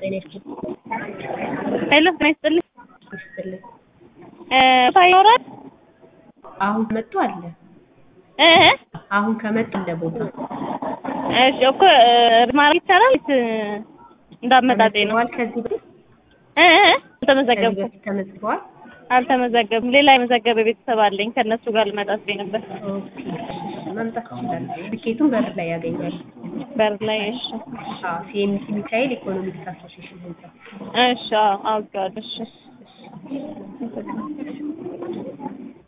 ጤና ይስጥልኝ። ሄሎ ጤና ይስጥልኝ። ይስጥልኝ። እ ይኖራል አሁን ከመጡ አለ እ አሁን ከመጡ አለ ቦታ እሺ እኮ እ ማድረግ ይቻላል ወይስ እንዳመጣጤ ነው? ተመዝግበዋል። ከዚህ በፊት እ እ ከዚህ አልተመዘገብኩም በፊት ተመዝግበዋል። አልተመዘገብም። ሌላ የመዘገበ ቤተሰብ አለኝ ከእነሱ ጋር ልመጣ ስቤ ነበር። ኦኬ መምጣት ይችላል። ትኬቱን በር ላይ ያገኛል። በር ላይ እሺ አዎ ሲኤምሲ ሚካኤል ኢኮኖሚክስ አሶሲዬሽን ህንጻ እሺ አዎ አውቄዋለሁ እሺ